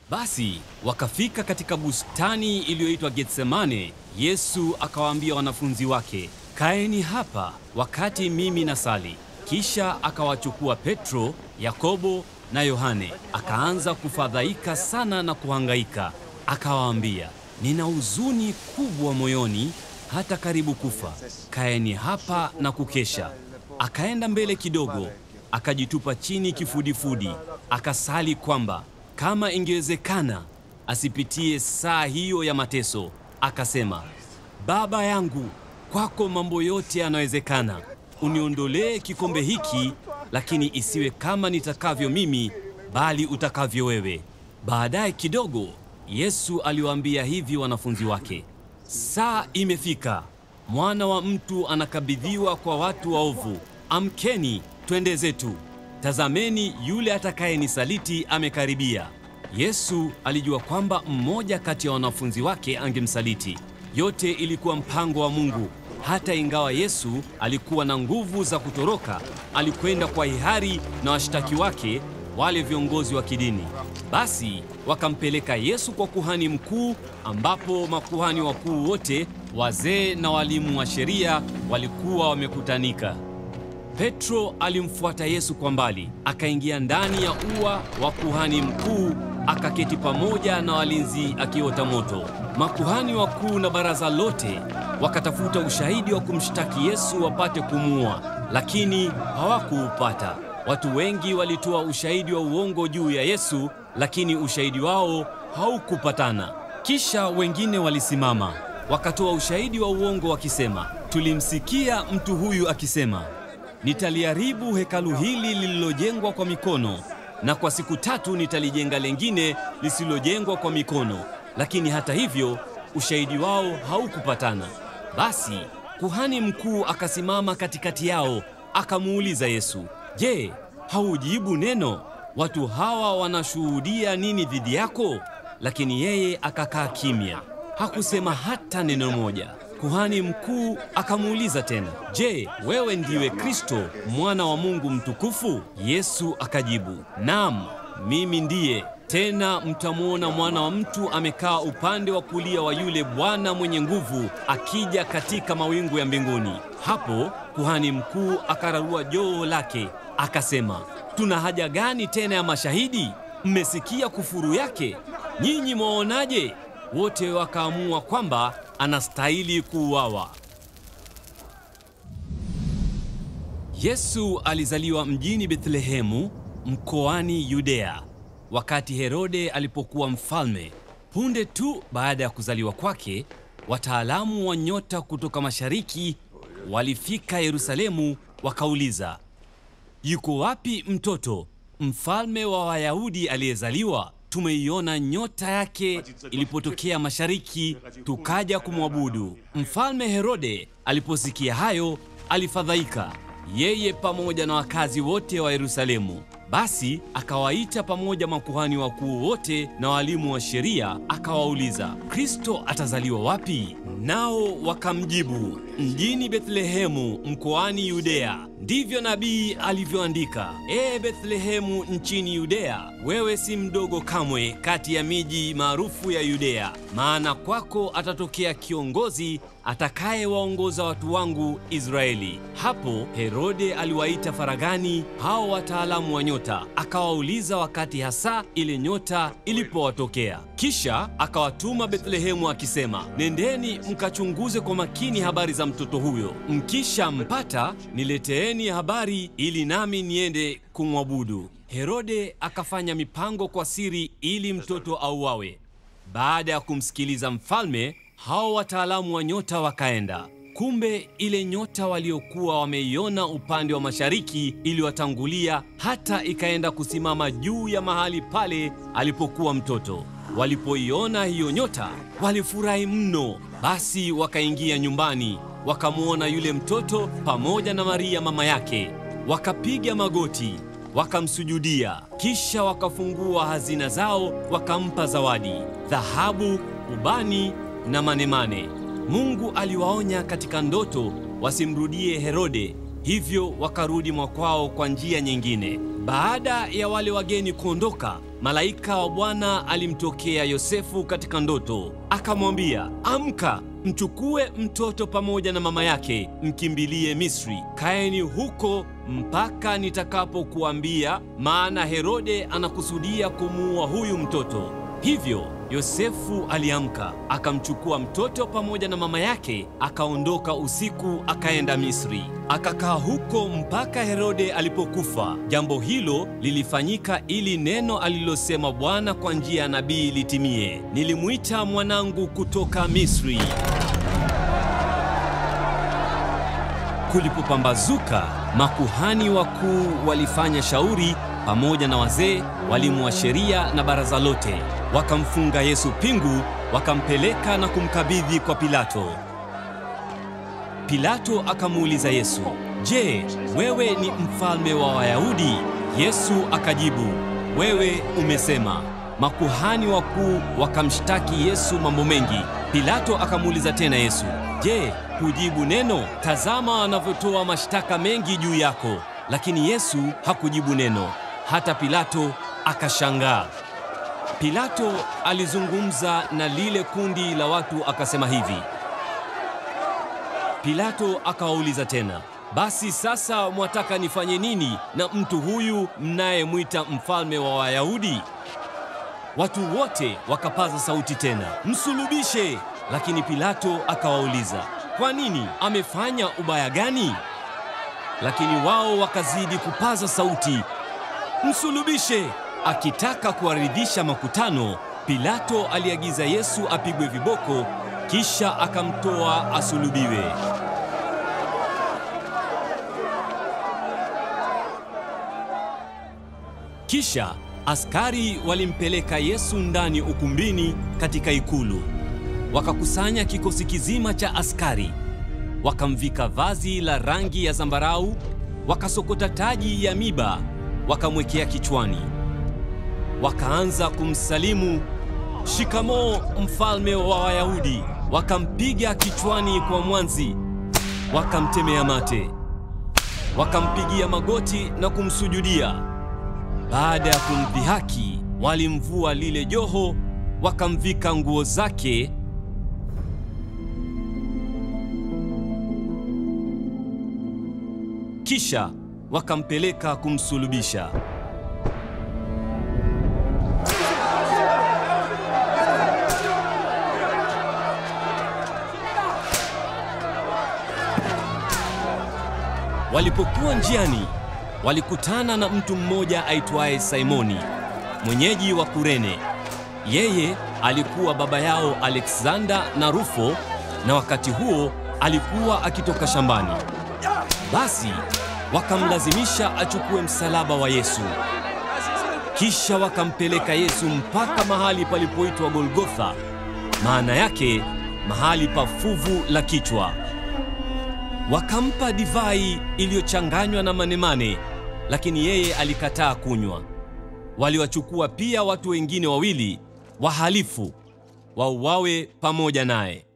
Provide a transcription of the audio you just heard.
Basi wakafika katika bustani iliyoitwa Getsemane. Yesu akawaambia wanafunzi wake, kaeni hapa wakati mimi nasali. Kisha akawachukua Petro, Yakobo na Yohane, akaanza kufadhaika sana na kuhangaika. Akawaambia, nina huzuni kubwa moyoni, hata karibu kufa. Kaeni hapa na kukesha. Akaenda mbele kidogo, akajitupa chini kifudifudi, akasali kwamba kama ingewezekana asipitie saa hiyo ya mateso. Akasema, Baba yangu, kwako mambo yote yanawezekana. Uniondolee kikombe hiki, lakini isiwe kama nitakavyo mimi, bali utakavyo wewe. Baadaye kidogo, Yesu aliwaambia hivi wanafunzi wake, saa imefika, mwana wa mtu anakabidhiwa kwa watu waovu. Amkeni, twende zetu. Tazameni, yule atakayenisaliti amekaribia. Yesu alijua kwamba mmoja kati ya wanafunzi wake angemsaliti. Yote ilikuwa mpango wa Mungu. Hata ingawa Yesu alikuwa na nguvu za kutoroka, alikwenda kwa hiari na washtaki wake, wale viongozi wa kidini. Basi wakampeleka Yesu kwa kuhani mkuu, ambapo makuhani wakuu wote, wazee na walimu wa sheria walikuwa wamekutanika. Petro alimfuata Yesu kwa mbali, akaingia ndani ya ua wa kuhani mkuu, akaketi pamoja na walinzi akiota moto. Makuhani wakuu na baraza lote wakatafuta ushahidi wa kumshtaki Yesu wapate kumuua, lakini hawakuupata. Watu wengi walitoa ushahidi wa uongo juu ya Yesu, lakini ushahidi wao haukupatana. Kisha wengine walisimama wakatoa ushahidi wa uongo wakisema, tulimsikia mtu huyu akisema Nitaliharibu hekalu hili lililojengwa kwa mikono, na kwa siku tatu nitalijenga lengine lisilojengwa kwa mikono. Lakini hata hivyo ushahidi wao haukupatana. Basi kuhani mkuu akasimama katikati yao, akamuuliza Yesu, Je, haujibu neno? Watu hawa wanashuhudia nini dhidi yako? Lakini yeye akakaa kimya, hakusema hata neno moja. Kuhani mkuu akamuuliza tena, Je, wewe ndiwe Kristo mwana wa Mungu mtukufu? Yesu akajibu, Naam, mimi ndiye. Tena mtamwona mwana wa mtu amekaa upande wa kulia wa yule Bwana mwenye nguvu akija katika mawingu ya mbinguni. Hapo kuhani mkuu akararua joho lake akasema, tuna haja gani tena ya mashahidi? Mmesikia kufuru yake. Nyinyi mwaonaje? Wote wakaamua kwamba anastahili kuuawa. Yesu alizaliwa mjini Bethlehemu mkoani Yudea wakati Herode alipokuwa mfalme. Punde tu baada ya kuzaliwa kwake, wataalamu wa nyota kutoka mashariki walifika Yerusalemu wakauliza, yuko wapi mtoto mfalme wa Wayahudi aliyezaliwa? Tumeiona nyota yake ilipotokea mashariki, tukaja kumwabudu. Mfalme Herode aliposikia hayo, alifadhaika, yeye pamoja na wakazi wote wa Yerusalemu. Basi akawaita pamoja makuhani wakuu wote na walimu wa sheria, akawauliza, Kristo atazaliwa wapi? Nao wakamjibu, mjini Bethlehemu mkoani Yudea. Ndivyo nabii alivyoandika, Ee Bethlehemu nchini Yudea, wewe si mdogo kamwe kati ya miji maarufu ya Yudea, maana kwako atatokea kiongozi atakayewaongoza watu wangu Israeli. Hapo Herode aliwaita faragani hao wataalamu wa nyota, akawauliza wakati hasa ile nyota ilipowatokea. Kisha akawatuma Bethlehemu akisema, nendeni mkachunguze kwa makini habari za mtoto huyo, mkisha mpata nileteeni habari ili nami niende kumwabudu. Herode akafanya mipango kwa siri ili mtoto auawe. Baada ya kumsikiliza mfalme, hao wataalamu wa nyota wakaenda. Kumbe ile nyota waliokuwa wameiona upande wa mashariki iliwatangulia hata ikaenda kusimama juu ya mahali pale alipokuwa mtoto. Walipoiona hiyo nyota walifurahi mno. Basi wakaingia nyumbani, wakamwona yule mtoto pamoja na Maria mama yake, wakapiga magoti wakamsujudia. Kisha wakafungua hazina zao, wakampa zawadi, dhahabu, ubani na manemane. Mungu aliwaonya katika ndoto wasimrudie Herode, hivyo wakarudi mwakwao kwa njia nyingine. Baada ya wale wageni kuondoka, malaika wa Bwana alimtokea Yosefu katika ndoto, akamwambia, amka, mchukue mtoto pamoja na mama yake, mkimbilie Misri. Kaeni huko mpaka nitakapokuambia, maana Herode anakusudia kumuua huyu mtoto. Hivyo Yosefu aliamka akamchukua mtoto pamoja na mama yake, akaondoka usiku akaenda Misri, akakaa huko mpaka Herode alipokufa. Jambo hilo lilifanyika ili neno alilosema Bwana kwa njia ya nabii litimie, nilimwita mwanangu kutoka Misri. Kulipopambazuka, makuhani wakuu walifanya shauri pamoja na wazee, walimu wa sheria na baraza lote, wakamfunga Yesu pingu, wakampeleka na kumkabidhi kwa Pilato. Pilato akamuuliza Yesu, "Je, wewe ni mfalme wa Wayahudi?" Yesu akajibu, "Wewe umesema." Makuhani wakuu wakamshtaki Yesu mambo mengi. Pilato akamuuliza tena Yesu, "Je, hujibu neno? Tazama wanavyotoa mashtaka mengi juu yako." Lakini Yesu hakujibu neno. Hata Pilato akashangaa. Pilato alizungumza na lile kundi la watu akasema hivi. Pilato akawauliza tena, basi sasa mwataka nifanye nini na mtu huyu mnayemwita mfalme wa Wayahudi? Watu wote wakapaza sauti tena, msulubishe! Lakini Pilato akawauliza, kwa nini? Amefanya ubaya gani? Lakini wao wakazidi kupaza sauti, msulubishe! Akitaka kuwaridhisha makutano, Pilato aliagiza Yesu apigwe viboko, kisha akamtoa asulubiwe. Kisha askari walimpeleka Yesu ndani ukumbini katika ikulu. Wakakusanya kikosi kizima cha askari, wakamvika vazi la rangi ya zambarau, wakasokota taji ya miba, wakamwekea kichwani. Wakaanza kumsalimu, shikamoo mfalme wa Wayahudi. Wakampiga kichwani kwa mwanzi, wakamtemea mate, wakampigia magoti na kumsujudia. Baada ya kumdhihaki, walimvua lile joho, wakamvika nguo zake, kisha wakampeleka kumsulubisha. Walipokuwa njiani, walikutana na mtu mmoja aitwaye Simoni, mwenyeji wa Kurene. Yeye alikuwa baba yao Alexander na Rufo, na wakati huo alikuwa akitoka shambani. Basi wakamlazimisha achukue msalaba wa Yesu. Kisha wakampeleka Yesu mpaka mahali palipoitwa Golgotha, maana yake mahali pa fuvu la kichwa. Wakampa divai iliyochanganywa na manemane, lakini yeye alikataa kunywa. Waliwachukua pia watu wengine wawili wahalifu wauawe pamoja naye.